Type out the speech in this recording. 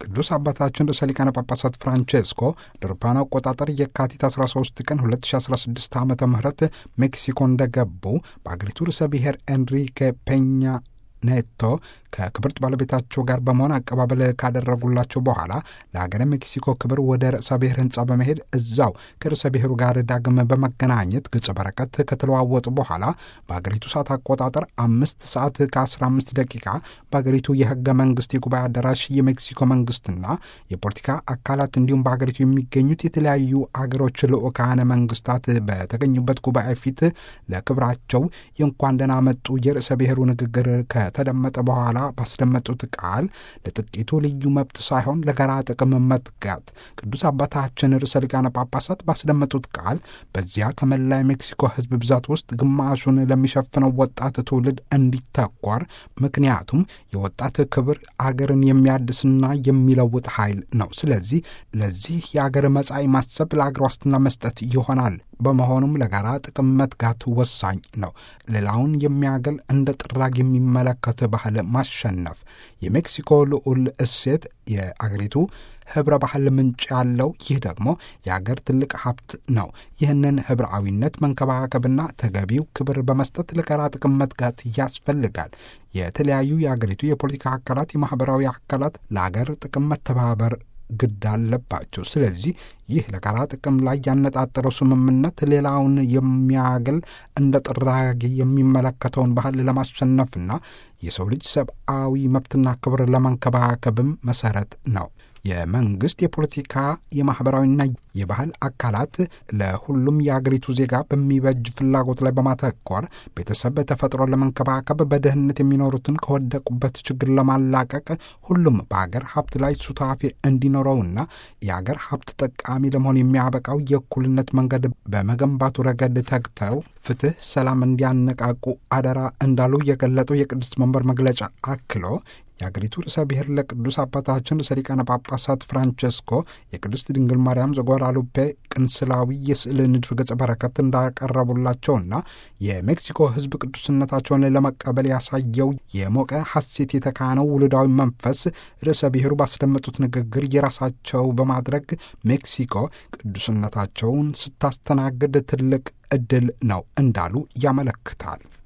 ቅዱስ አባታችን ርዕሰ ሊቃነ ጳጳሳት ፍራንቼስኮ ለአውሮፓውያን አቆጣጠር የካቲት 13 ቀን 2016 ዓ ም ሜክሲኮ እንደገቡ በአገሪቱ ርዕሰ ብሔር ኤንሪኬ ፔኛ ኔቶ ከክብርት ባለቤታቸው ጋር በመሆን አቀባበል ካደረጉላቸው በኋላ ለሀገረ ሜክሲኮ ክብር ወደ ርዕሰ ብሔር ህንፃ በመሄድ እዛው ከርዕሰ ብሔሩ ጋር ዳግም በመገናኘት ገጸ በረከት ከተለዋወጡ በኋላ በሀገሪቱ ሰዓት አቆጣጠር አምስት ሰዓት ከ15 ደቂቃ በሀገሪቱ የህገ መንግስት የጉባኤ አዳራሽ የሜክሲኮ መንግስትና የፖለቲካ አካላት እንዲሁም በሀገሪቱ የሚገኙት የተለያዩ አገሮች ልዑካነ መንግስታት በተገኙበት ጉባኤ ፊት ለክብራቸው የእንኳን ደህና መጡ የርዕሰ ብሔሩ ንግግር ከተደመጠ በኋላ ባስደመጡት ቃል ለጥቂቱ ልዩ መብት ሳይሆን ለጋራ ጥቅም መትጋት ቅዱስ አባታችን ርዕሰ ሊቃነ ጳጳሳት ባስደመጡት ቃል በዚያ ከመላ የሜክሲኮ ህዝብ ብዛት ውስጥ ግማሹን ለሚሸፍነው ወጣት ትውልድ እንዲተኳር፣ ምክንያቱም የወጣት ክብር አገርን የሚያድስና የሚለውጥ ኃይል ነው። ስለዚህ ለዚህ የአገር መጻኢ ማሰብ ለአገር ዋስትና መስጠት ይሆናል። በመሆኑም ለጋራ ጥቅም መትጋት ወሳኝ ነው። ሌላውን የሚያገል እንደ ጥራግ የሚመለከት ባህል ማሸነፍ የሜክሲኮ ልዑል እሴት የአገሪቱ ህብረ ባህል ምንጭ ያለው ይህ ደግሞ የአገር ትልቅ ሀብት ነው። ይህንን ህብረአዊነት መንከባከብና ተገቢው ክብር በመስጠት ለጋራ ጥቅም መትጋት ያስፈልጋል። የተለያዩ የአገሪቱ የፖለቲካ አካላት፣ የማህበራዊ አካላት ለአገር ጥቅም መተባበር ግድ አለባቸው። ስለዚህ ይህ ለጋራ ጥቅም ላይ ያነጣጠረው ስምምነት ሌላውን የሚያገል እንደ ጥራጊ የሚመለከተውን ባህል ለማሸነፍና የሰው ልጅ ሰብአዊ መብትና ክብር ለመንከባከብም መሰረት ነው። የመንግስት የፖለቲካ የማኅበራዊና የባህል አካላት ለሁሉም የአገሪቱ ዜጋ በሚበጅ ፍላጎት ላይ በማተኮር ቤተሰብ ተፈጥሮ ለመንከባከብ በድህነት የሚኖሩትን ከወደቁበት ችግር ለማላቀቅ ሁሉም በአገር ሀብት ላይ ሱታፌ እንዲኖረውና የአገር ሀብት ጠቃሚ ለመሆን የሚያበቃው የእኩልነት መንገድ በመገንባቱ ረገድ ተግተው ፍትህ፣ ሰላም እንዲያነቃቁ አደራ እንዳሉ የገለጠው የቅድስት መንበር መግለጫ አክሎ የአገሪቱ ርዕሰ ብሔር ለቅዱስ አባታችን ርዕሰ ሊቃነ ጳጳሳት ፍራንቸስኮ የቅድስት ድንግል ማርያም ዘጓዳሉፔ ቅንስላዊ የስዕል ንድፍ ገጸ በረከት እንዳቀረቡላቸውና የሜክሲኮ ሕዝብ ቅዱስነታቸውን ለመቀበል ያሳየው የሞቀ ሐሴት የተካነው ውሉዳዊ መንፈስ ርዕሰ ብሔሩ ባስደመጡት ንግግር የራሳቸው በማድረግ ሜክሲኮ ቅዱስነታቸውን ስታስተናግድ ትልቅ ዕድል ነው እንዳሉ ያመለክታል።